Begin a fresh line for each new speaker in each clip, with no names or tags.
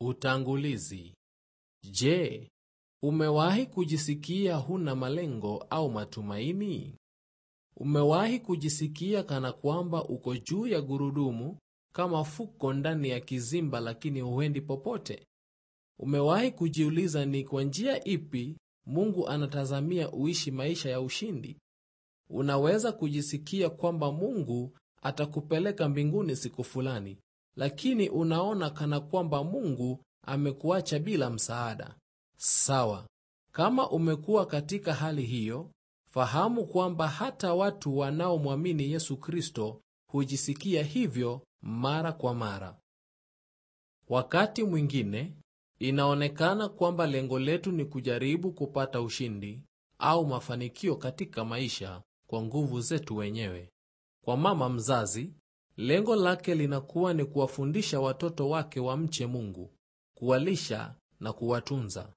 Utangulizi. Je, umewahi kujisikia huna malengo au matumaini? Umewahi kujisikia kana kwamba uko juu ya gurudumu kama fuko ndani ya kizimba lakini huendi popote? Umewahi kujiuliza ni kwa njia ipi Mungu anatazamia uishi maisha ya ushindi? Unaweza kujisikia kwamba Mungu atakupeleka mbinguni siku fulani, lakini unaona kana kwamba Mungu amekuacha bila msaada. Sawa, kama umekuwa katika hali hiyo, fahamu kwamba hata watu wanaomwamini Yesu Kristo hujisikia hivyo mara kwa mara. Wakati mwingine inaonekana kwamba lengo letu ni kujaribu kupata ushindi au mafanikio katika maisha kwa nguvu zetu wenyewe. Kwa mama mzazi, lengo lake linakuwa ni kuwafundisha watoto wake wamche Mungu, kuwalisha na kuwatunza.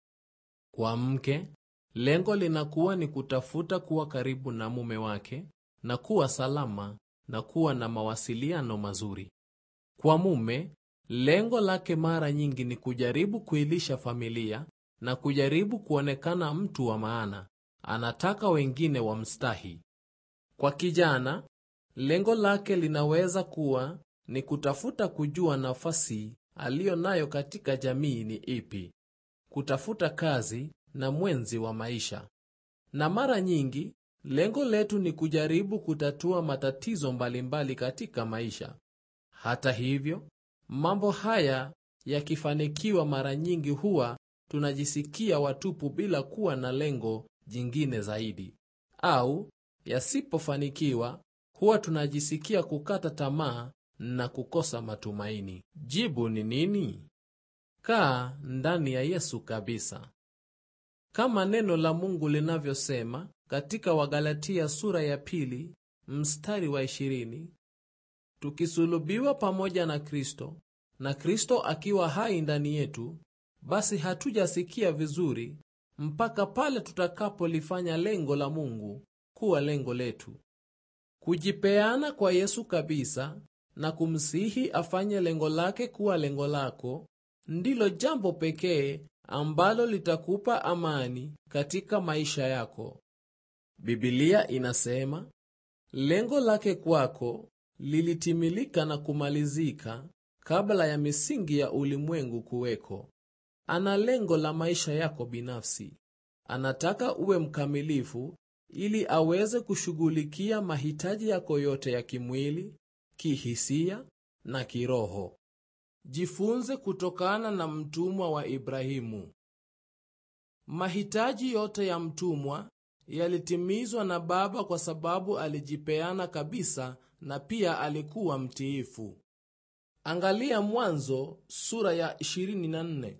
Kwa mke, lengo linakuwa ni kutafuta kuwa karibu na mume wake na kuwa salama na kuwa na mawasiliano mazuri. Kwa mume, lengo lake mara nyingi ni kujaribu kuilisha familia na kujaribu kuonekana mtu wa maana. Anataka wengine wamstahi. Kwa kijana, lengo lake linaweza kuwa ni kutafuta kujua nafasi aliyo nayo katika jamii ni ipi, kutafuta kazi na mwenzi wa maisha. Na mara nyingi lengo letu ni kujaribu kutatua matatizo mbalimbali katika maisha. Hata hivyo, mambo haya yakifanikiwa, mara nyingi huwa tunajisikia watupu bila kuwa na lengo jingine zaidi, au yasipofanikiwa, huwa tunajisikia kukata tamaa na kukosa matumaini. Jibu ni nini? Kaa ndani ya Yesu kabisa. Kama neno la Mungu linavyosema katika Wagalatia sura ya pili mstari wa ishirini, tukisulubiwa pamoja na Kristo na Kristo akiwa hai ndani yetu, basi hatujasikia vizuri mpaka pale tutakapolifanya lengo la Mungu kuwa lengo letu. Kujipeana kwa Yesu kabisa na kumsihi afanye lengo lake kuwa lengo lako ndilo jambo pekee ambalo litakupa amani katika maisha yako. Biblia inasema lengo lake kwako lilitimilika na kumalizika kabla ya misingi ya ulimwengu kuweko. Ana lengo la maisha yako binafsi. Anataka uwe mkamilifu ili aweze kushughulikia mahitaji yako yote ya kimwili, kihisia na kiroho. Jifunze kutokana na mtumwa wa Ibrahimu. Mahitaji yote ya mtumwa yalitimizwa na baba kwa sababu alijipeana kabisa na pia alikuwa mtiifu. Angalia Mwanzo sura ya 24.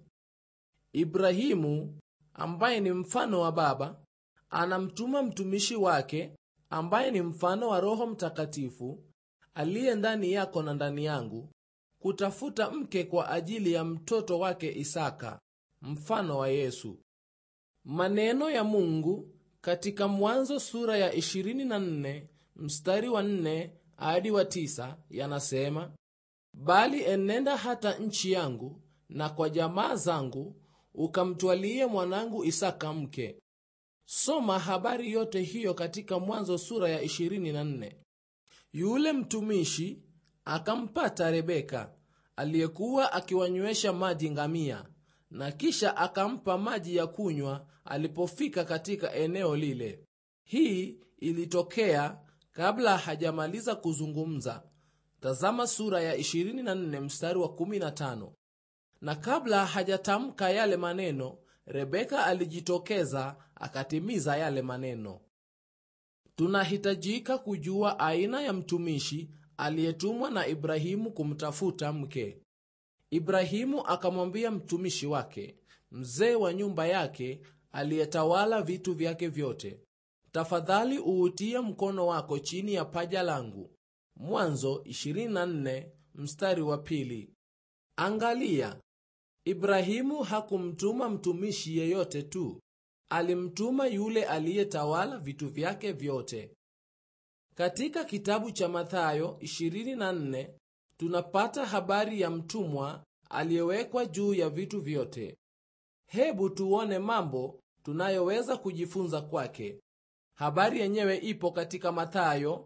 Ibrahimu ambaye ni mfano wa baba anamtuma mtumishi wake ambaye ni mfano wa Roho Mtakatifu aliye ndani yako na ndani yangu kutafuta mke kwa ajili ya mtoto wake Isaka, mfano wa Yesu. Maneno ya Mungu katika Mwanzo sura ya 24 mstari wa 4 hadi wa 9 yanasema, bali enenda hata nchi yangu na kwa jamaa zangu ukamtwalie mwanangu Isaka mke. Soma habari yote hiyo katika Mwanzo sura ya 24. Yule mtumishi akampata Rebeka aliyekuwa akiwanywesha maji ngamia, na kisha akampa maji ya kunywa alipofika katika eneo lile. Hii ilitokea kabla hajamaliza kuzungumza. Tazama sura ya 24 mstari wa 15. Na kabla hajatamka yale maneno, Rebeka alijitokeza akatimiza yale maneno. Tunahitajika kujua aina ya mtumishi aliyetumwa na Ibrahimu kumtafuta mke. Ibrahimu akamwambia mtumishi wake, mzee wa nyumba yake aliyetawala vitu vyake vyote, tafadhali uutie mkono wako chini ya paja langu. Mwanzo 24 mstari wa pili. Angalia, Ibrahimu hakumtuma mtumishi yeyote tu, alimtuma yule aliyetawala vitu vyake vyote. Katika kitabu cha Mathayo 24 tunapata habari ya mtumwa aliyewekwa juu ya vitu vyote. Hebu tuone mambo tunayoweza kujifunza kwake. Habari yenyewe ipo katika Mathayo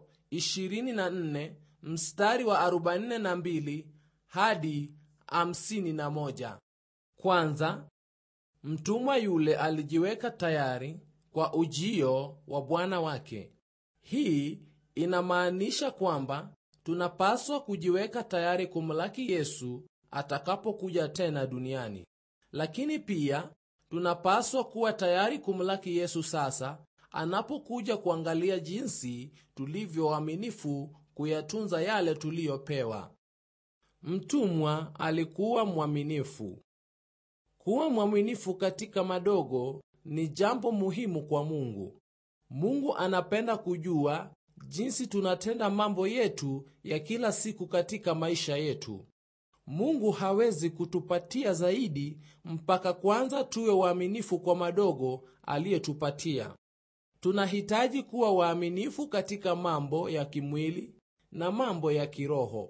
24 mstari wa 42 hadi 51. Kwanza, mtumwa yule alijiweka tayari kwa ujio wa bwana wake. Hii inamaanisha kwamba tunapaswa kujiweka tayari kumlaki Yesu atakapokuja tena duniani, lakini pia tunapaswa kuwa tayari kumlaki Yesu sasa anapokuja kuangalia jinsi tulivyo waaminifu kuyatunza yale tuliyopewa. Mtumwa alikuwa mwaminifu. Kuwa mwaminifu katika madogo ni jambo muhimu kwa Mungu. Mungu anapenda kujua jinsi tunatenda mambo yetu ya kila siku katika maisha yetu. Mungu hawezi kutupatia zaidi mpaka kwanza tuwe waaminifu kwa madogo aliyetupatia. Tunahitaji kuwa waaminifu katika mambo ya kimwili na mambo ya kiroho.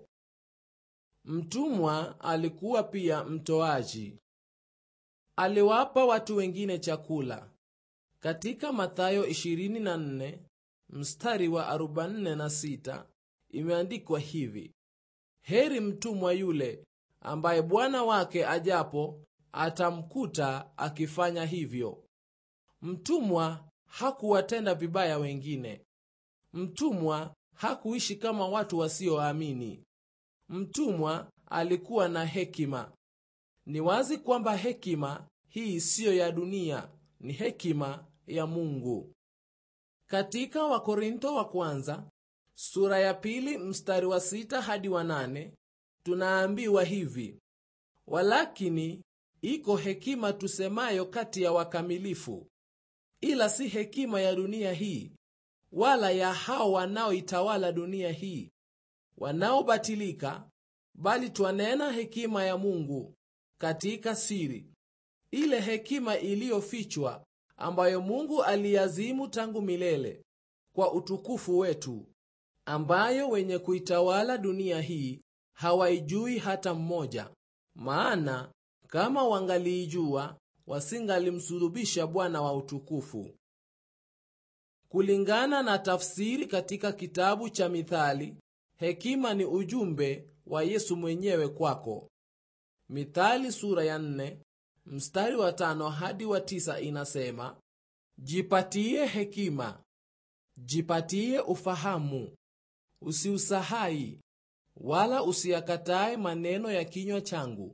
Mtumwa alikuwa pia mtoaji. Aliwapa watu wengine chakula. Katika Mathayo 24 mstari wa 46 imeandikwa hivi: Heri mtumwa yule ambaye bwana wake ajapo atamkuta akifanya hivyo. Mtumwa hakuwatenda vibaya wengine. Mtumwa hakuishi kama watu wasioamini. Mtumwa alikuwa na hekima. Ni wazi kwamba hekima hii siyo ya dunia, ni hekima ya Mungu. Katika Wakorinto wa kwanza sura ya pili mstari wa sita hadi wa nane tunaambiwa hivi: walakini iko hekima tusemayo kati ya wakamilifu, ila si hekima ya dunia hii, wala ya hao wanaoitawala dunia hii wanaobatilika, bali twanena hekima ya Mungu katika siri, ile hekima iliyofichwa, ambayo Mungu aliazimu tangu milele kwa utukufu wetu, ambayo wenye kuitawala dunia hii hawaijui hata mmoja. Maana kama wangaliijua, wasingalimsulubisha Bwana wa utukufu. Kulingana na tafsiri katika kitabu cha Mithali, hekima ni ujumbe wa Yesu mwenyewe kwako. Mithali sura ya nne mstari wa tano hadi wa tisa inasema, jipatie hekima, jipatie ufahamu, usiusahai wala usiyakatae maneno ya kinywa changu.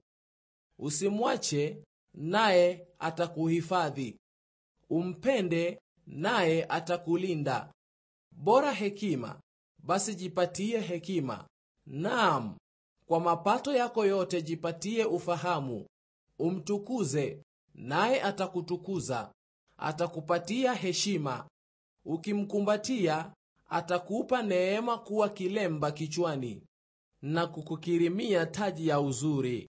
Usimwache, naye atakuhifadhi, umpende, naye atakulinda. Bora hekima, basi jipatie hekima, naam, kwa mapato yako yote jipatie ufahamu. Umtukuze, naye atakutukuza, atakupatia heshima. Ukimkumbatia, atakupa neema kuwa kilemba kichwani na kukukirimia taji ya uzuri.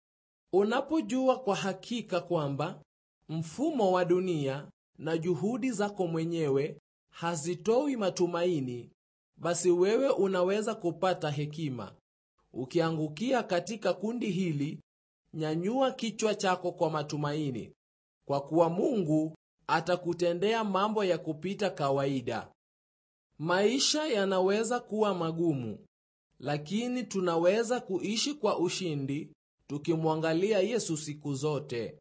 Unapojua kwa hakika kwamba mfumo wa dunia na juhudi zako mwenyewe hazitoi matumaini, basi wewe unaweza kupata hekima. Ukiangukia katika kundi hili, nyanyua kichwa chako kwa matumaini, kwa kuwa Mungu atakutendea mambo ya kupita kawaida. Maisha yanaweza kuwa magumu, lakini tunaweza kuishi kwa ushindi tukimwangalia Yesu siku zote.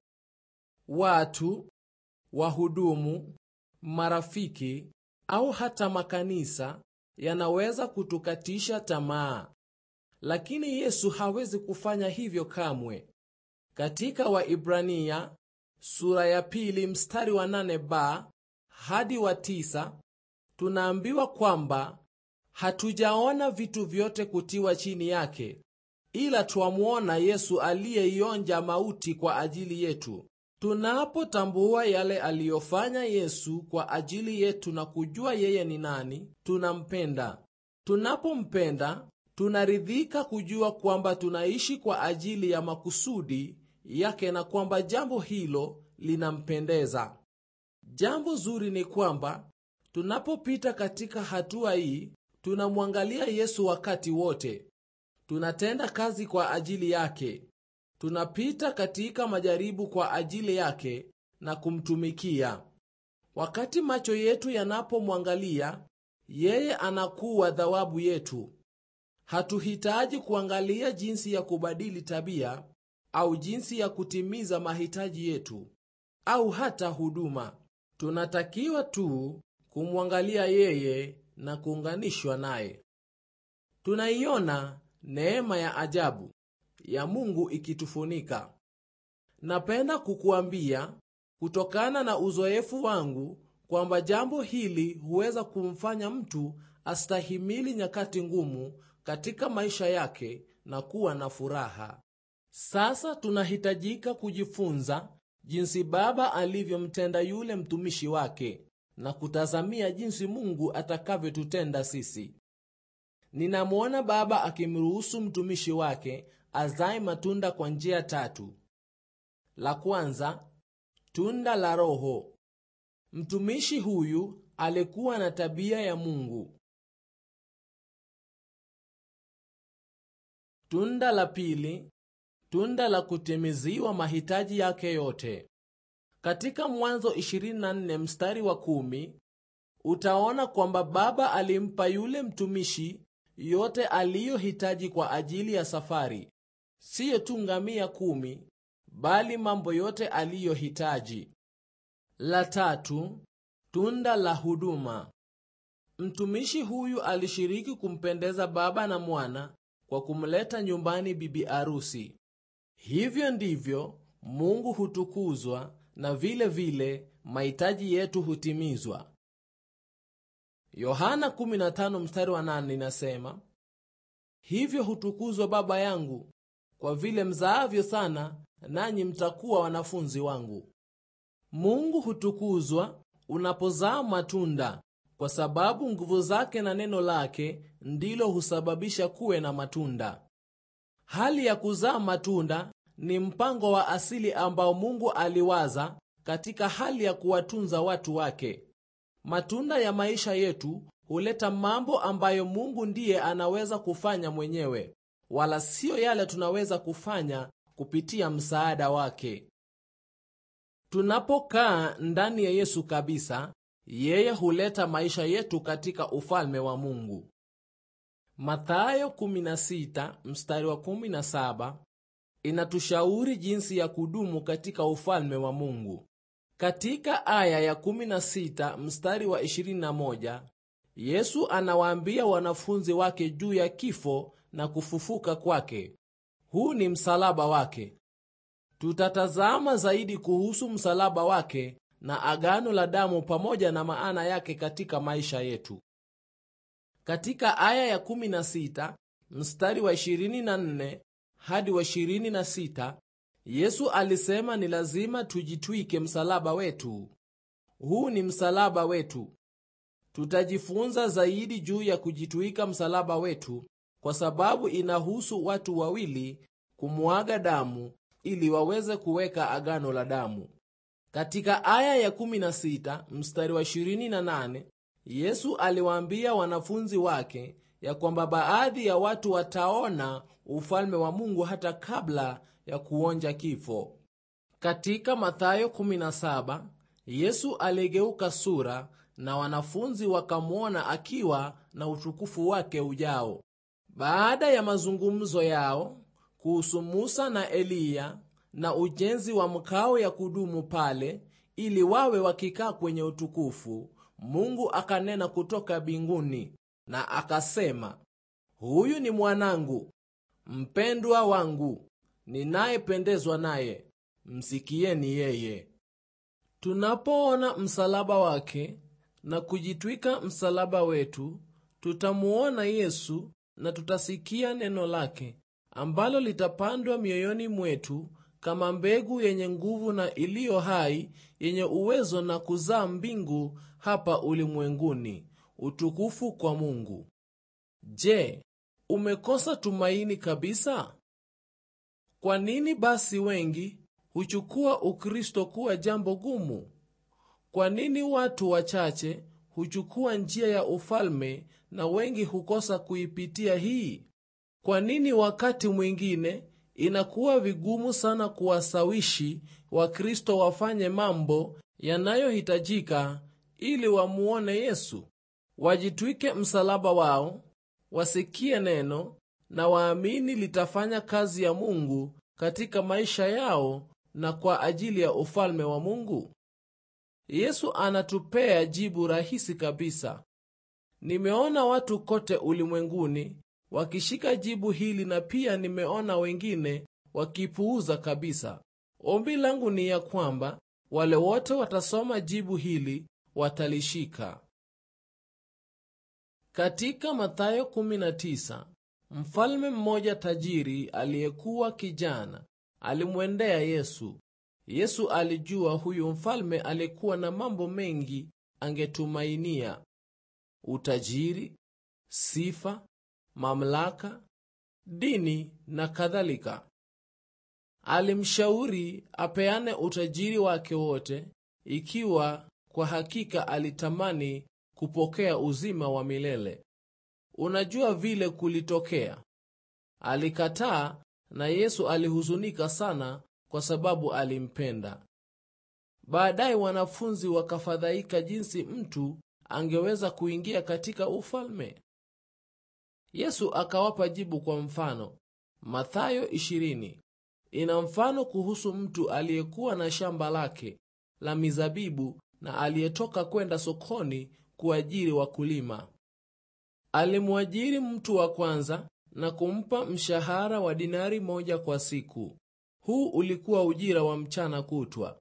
Watu, wahudumu, marafiki au hata makanisa yanaweza kutukatisha tamaa, lakini Yesu hawezi kufanya hivyo kamwe. Katika Waibrania sura ya pili mstari wa nane ba hadi wa tisa tunaambiwa kwamba hatujaona vitu vyote kutiwa chini yake, ila twamwona Yesu aliyeionja mauti kwa ajili yetu. Tunapotambua yale aliyofanya Yesu kwa ajili yetu na kujua yeye ni nani, tunampenda. Tunapompenda, tunaridhika kujua kwamba tunaishi kwa ajili ya makusudi yake na kwamba jambo hilo linampendeza. Jambo zuri ni kwamba tunapopita katika hatua hii, tunamwangalia Yesu wakati wote. Tunatenda kazi kwa ajili yake. tunapita katika majaribu kwa ajili yake na kumtumikia. Wakati macho yetu yanapomwangalia yeye, anakuwa thawabu yetu. Hatuhitaji kuangalia jinsi ya kubadili tabia au jinsi ya kutimiza mahitaji yetu au hata huduma. Tunatakiwa tu kumwangalia yeye na kuunganishwa naye. Tunaiona neema ya ajabu ya Mungu ikitufunika. Napenda kukuambia kutokana na uzoefu wangu kwamba jambo hili huweza kumfanya mtu astahimili nyakati ngumu katika maisha yake na kuwa na furaha. Sasa tunahitajika kujifunza jinsi Baba alivyomtenda yule mtumishi wake na kutazamia jinsi Mungu atakavyotutenda sisi. Ninamwona Baba akimruhusu mtumishi wake azae matunda kwa njia tatu. La kwanza, tunda la Roho. Mtumishi huyu alikuwa na tabia ya Mungu. Tunda la pili, tunda la kutimiziwa mahitaji yake yote. Katika Mwanzo 24 mstari wa kumi, utaona kwamba Baba alimpa yule mtumishi yote aliyohitaji kwa ajili ya safari, siyo tu ngamia kumi, bali mambo yote aliyohitaji. La tatu, tunda la huduma. Mtumishi huyu alishiriki kumpendeza Baba na Mwana kwa kumleta nyumbani bibi arusi. Hivyo ndivyo Mungu hutukuzwa na vile vile mahitaji yetu hutimizwa. Yohana 15 mstari wa 8 inasema, hivyo hutukuzwa Baba yangu kwa vile mzaavyo sana, nanyi mtakuwa wanafunzi wangu. Mungu hutukuzwa unapozaa matunda, kwa sababu nguvu zake na neno lake ndilo husababisha kuwe na matunda. Hali ya kuzaa matunda ni mpango wa asili ambao Mungu aliwaza katika hali ya kuwatunza watu wake. Matunda ya maisha yetu huleta mambo ambayo Mungu ndiye anaweza kufanya mwenyewe, wala siyo yale tunaweza kufanya kupitia msaada wake. Tunapokaa ndani ya Yesu kabisa, yeye huleta maisha yetu katika ufalme wa Mungu. Mathayo 16 mstari wa 17 inatushauri jinsi ya kudumu katika ufalme wa Mungu. Katika aya ya 16 mstari wa 21, Yesu anawaambia wanafunzi wake juu ya kifo na kufufuka kwake. Huu ni msalaba wake. Tutatazama zaidi kuhusu msalaba wake na agano la damu pamoja na maana yake katika maisha yetu. Katika aya ya 16 mstari wa 24 hadi wa 26, Yesu alisema ni lazima tujitwike msalaba wetu. Huu ni msalaba wetu. Tutajifunza zaidi juu ya kujitwika msalaba wetu kwa sababu inahusu watu wawili kumwaga damu ili waweze kuweka agano la damu. Katika aya ya 16 mstari wa 28, Yesu aliwaambia wanafunzi wake ya kwamba baadhi ya watu wataona ufalme wa Mungu hata kabla ya kuonja kifo. Katika Mathayo 17, Yesu aligeuka sura na wanafunzi wakamwona akiwa na utukufu wake ujao. Baada ya mazungumzo yao kuhusu Musa na Eliya na ujenzi wa mkao ya kudumu pale ili wawe wakikaa kwenye utukufu, Mungu akanena kutoka mbinguni na akasema, huyu ni mwanangu mpendwa wangu ninayependezwa naye, msikieni yeye. Tunapoona msalaba wake na kujitwika msalaba wetu, tutamuona Yesu na tutasikia neno lake ambalo litapandwa mioyoni mwetu kama mbegu yenye nguvu na iliyo hai yenye uwezo na kuzaa mbingu hapa ulimwenguni. Utukufu kwa Mungu. Je, umekosa tumaini kabisa? Kwa nini basi wengi huchukua Ukristo kuwa jambo gumu? Kwa nini watu wachache huchukua njia ya ufalme na wengi hukosa kuipitia hii? Kwa nini wakati mwingine inakuwa vigumu sana kuwasawishi Wakristo wafanye mambo yanayohitajika ili wamuone Yesu, wajitwike msalaba wao, wasikie neno na waamini litafanya kazi ya Mungu katika maisha yao na kwa ajili ya ufalme wa Mungu. Yesu anatupea jibu rahisi kabisa. Nimeona watu kote ulimwenguni wakishika jibu hili na pia nimeona wengine wakipuuza kabisa. Ombi langu ni ya kwamba wale wote watasoma jibu hili watalishika. Katika Mathayo 19, mfalme mmoja tajiri aliyekuwa kijana alimwendea Yesu. Yesu alijua huyu mfalme alikuwa na mambo mengi angetumainia: utajiri, sifa, mamlaka, dini na kadhalika. Alimshauri apeane utajiri wake wote ikiwa kwa hakika alitamani kupokea uzima wa milele. Unajua vile kulitokea. Alikataa na Yesu alihuzunika sana kwa sababu alimpenda. Baadaye wanafunzi wakafadhaika jinsi mtu angeweza kuingia katika ufalme. Yesu akawapa jibu kwa mfano. Mathayo 20 ina mfano kuhusu mtu aliyekuwa na shamba lake la mizabibu na aliyetoka kwenda sokoni kuajiri wakulima. Alimwajiri mtu wa kwanza na kumpa mshahara wa dinari moja kwa siku. Huu ulikuwa ujira wa mchana kutwa.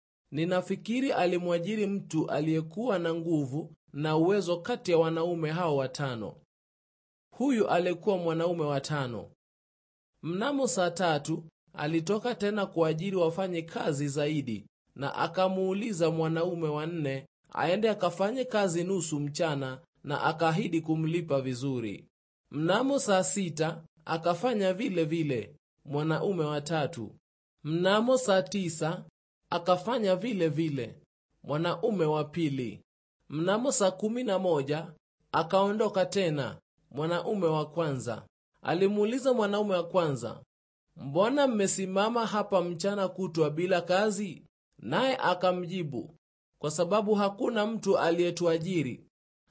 Ninafikiri alimwajiri mtu aliyekuwa na nguvu na uwezo kati ya wanaume hao watano. Huyu alikuwa mwanaume wa tano. Mnamo saa tatu alitoka tena kuajiri wafanye kazi zaidi, na akamuuliza mwanaume wa nne aende akafanye kazi nusu mchana, na akaahidi kumlipa vizuri. Mnamo saa sita akafanya vile vile mwanaume wa tatu. Mnamo saa tisa akafanya vile vile mwanaume wa pili. Mnamo saa kumi na moja akaondoka tena mwanaume wa kwanza. Alimuuliza mwanaume wa kwanza, mbona mmesimama hapa mchana kutwa bila kazi? Naye akamjibu, kwa sababu hakuna mtu aliyetuajiri.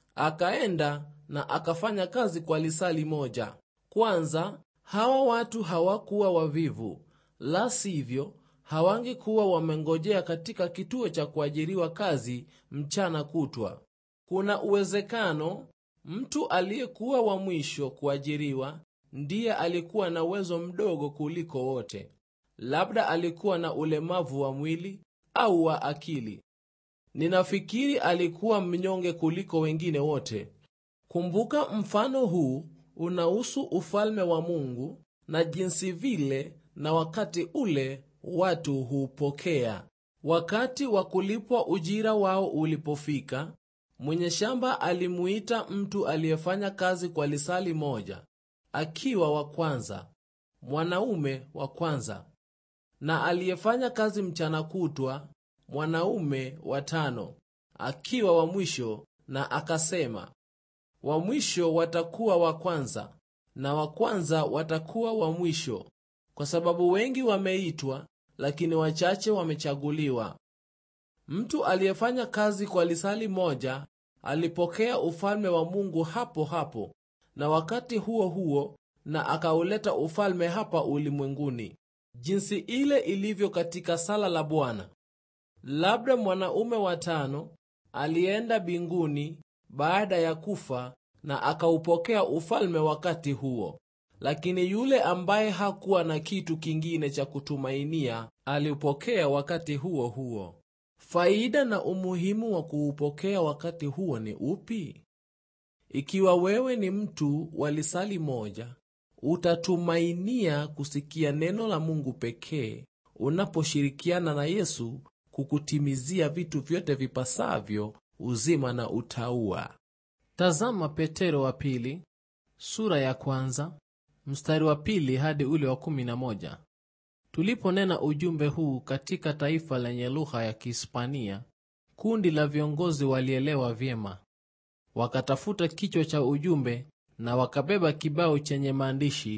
Akaenda na akafanya kazi kwa lisali moja. Kwanza, hawa watu hawakuwa wavivu, la sivyo hawangekuwa wamengojea katika kituo cha kuajiriwa kazi mchana kutwa. Kuna uwezekano mtu aliyekuwa wa mwisho kuajiriwa ndiye alikuwa na uwezo mdogo kuliko wote. Labda alikuwa na ulemavu wa mwili au wa akili. Ninafikiri alikuwa mnyonge kuliko wengine wote. Kumbuka, mfano huu unahusu ufalme wa Mungu na jinsi vile na wakati ule watu hupokea. Wakati wa kulipwa ujira wao ulipofika, mwenye shamba alimuita mtu aliyefanya kazi kwa lisali moja, akiwa wa kwanza, mwanaume wa kwanza, na aliyefanya kazi mchana kutwa, mwanaume wa tano, akiwa wa mwisho, na akasema, wa mwisho watakuwa wa kwanza na wa kwanza watakuwa wa mwisho, kwa sababu wengi wameitwa, lakini wachache wamechaguliwa. Mtu aliyefanya kazi kwa lisali moja alipokea ufalme wa Mungu hapo hapo na wakati huo huo, na akauleta ufalme hapa ulimwenguni, jinsi ile ilivyo katika sala la Bwana. Labda mwanaume wa tano alienda mbinguni baada ya kufa na akaupokea ufalme wakati huo, lakini yule ambaye hakuwa na kitu kingine cha kutumainia aliupokea wakati huo huo. Faida na umuhimu wa kuupokea wakati huo ni upi? Ikiwa wewe ni mtu wa lisali moja, utatumainia kusikia neno la Mungu pekee unaposhirikiana na Yesu kukutimizia vitu vyote vipasavyo uzima na utauwa. Tazama Petero wa pili sura ya kwanza mstari wa pili hadi ule wa kumi na moja. Tuliponena ujumbe huu katika taifa lenye lugha ya Kihispania, kundi la viongozi walielewa vyema. Wakatafuta kichwa cha ujumbe na wakabeba kibao chenye maandishi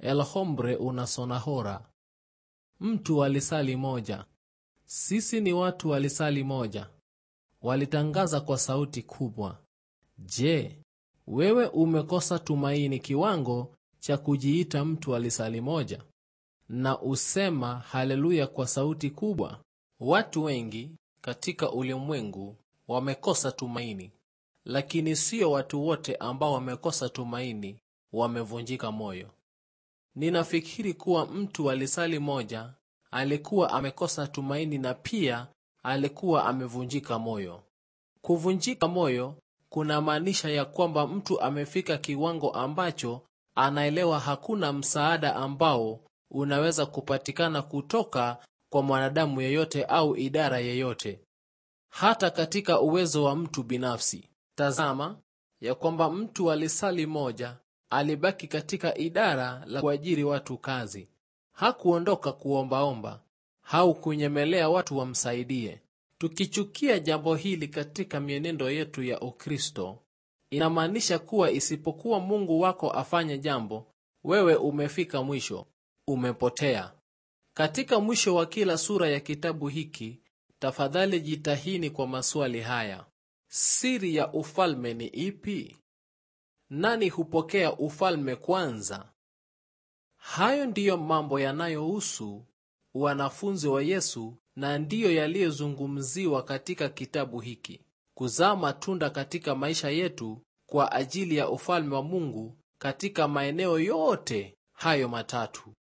El hombre una sonahora. Mtu walisali moja. Sisi ni watu walisali moja. Walitangaza kwa sauti kubwa. Je, wewe umekosa tumaini kiwango cha kujiita mtu alisali moja na usema haleluya kwa sauti kubwa? Watu wengi katika ulimwengu wamekosa tumaini, lakini sio watu wote ambao wamekosa tumaini wamevunjika moyo. Ninafikiri kuwa mtu alisali moja alikuwa amekosa tumaini na pia alikuwa amevunjika moyo. Kuvunjika moyo kunamaanisha ya kwamba mtu amefika kiwango ambacho anaelewa hakuna msaada ambao unaweza kupatikana kutoka kwa mwanadamu yeyote au idara yeyote, hata katika uwezo wa mtu binafsi. Tazama ya kwamba mtu alisali moja alibaki katika idara la kuajiri watu kazi. Hakuondoka kuombaomba au kunyemelea watu wamsaidie. Tukichukia jambo hili katika mienendo yetu ya Ukristo, inamaanisha kuwa isipokuwa Mungu wako afanye jambo, wewe umefika mwisho, umepotea. Katika mwisho wa kila sura ya kitabu hiki, tafadhali jitahini kwa maswali haya: siri ya ufalme ni ipi? Nani hupokea ufalme kwanza? Hayo ndiyo mambo yanayohusu wanafunzi wa Yesu na ndiyo yaliyozungumziwa katika kitabu hiki. Kuzaa matunda katika maisha yetu kwa ajili ya ufalme wa Mungu katika maeneo yote hayo matatu.